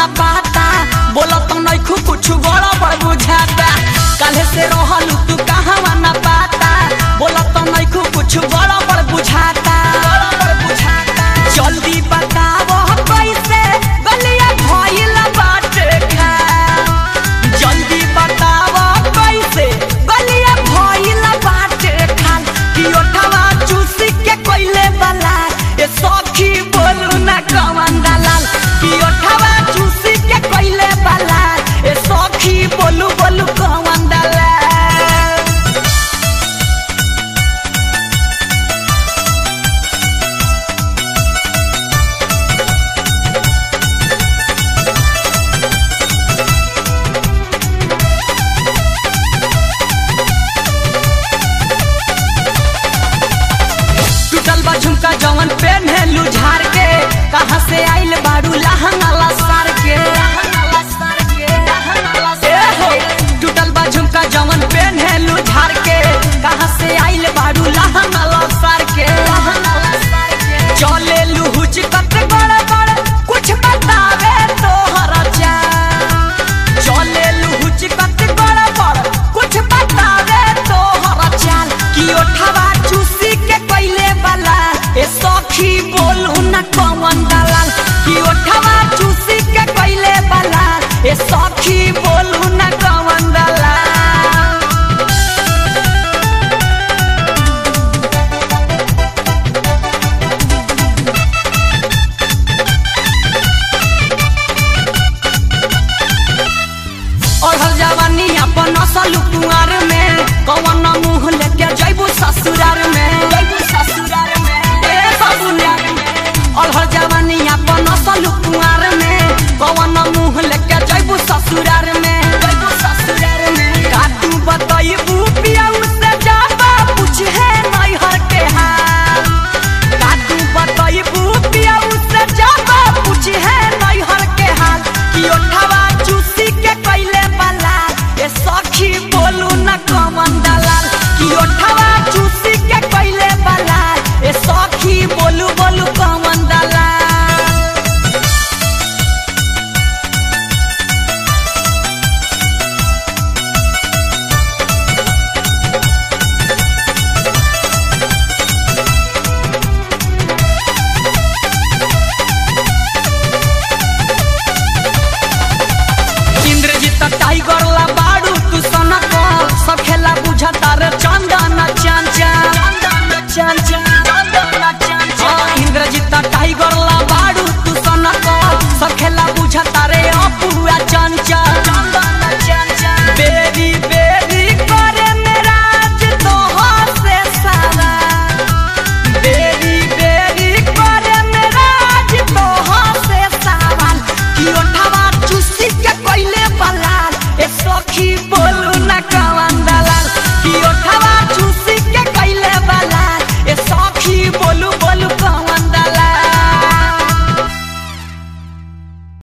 ना पाता बोला तो नहीं खू कुछ बड़ा बड़ बुझाता काले से रहल तू कहवा ना पाता बोला तो नहीं खू कुछ बड़ा बड़ बुझाता जल्दी बताओ कैसे गलिया भइल बाटे खा जल्दी बताओ कैसे गलिया भइल बाटे खाल कि ओठवा चूसी के कोइले वाला ए सखी बोलू ना कवन दलाल कि ओठवा चूसी के कोइले वाला ए सखी बोलू बोलू कवन दलाल टूटल बा झुमका जवन पेन्हेलू झार के कहाँ से आइल बारू लहंगा लसार के ए हो, टूटल बा झुमका जवन पेन्हेलू झार के कहाँ से आइल बारू लहंगा लसार के चले लुहुच कत बड़ बड़ कुछ बतावे तोहरा चाल चले लुहुच कत बड़ बड़ कुछ बतावे तोहरा चाल कि ओठवा चूसी के पहिले वाला ए सखी बोलू न कवन दलाल कि ओठवा चूसी के पहिले वाला ए सखी बोलू न कवन दलाल ओढ़ल जवानी अपन असल कुंवर में कवन मुंह लेके जैबू ससुरार में जैबू ससुरार में ए ससुरार में ओढ़ल जवानी अपन असल कुंवर में कवन मुंह लेके जैबू ससुरार में जैबू ससुरार में का तू बताइबू पियाऊ से जाबा पूछे नैहर के हाल का तू बताइबू पियाऊ से जाबा पूछे नैहर के हाल कि ओठवा चूसी के कैले वाला ए सखी बोलू न कमन दलाल कि ओठवा चूसी के कैले वाला ए सखी बोलू बोलू कमन दलाल इंद्रजीत टाइगर ला बाड़ू तू सनक सब खेला बुझता रे चंदन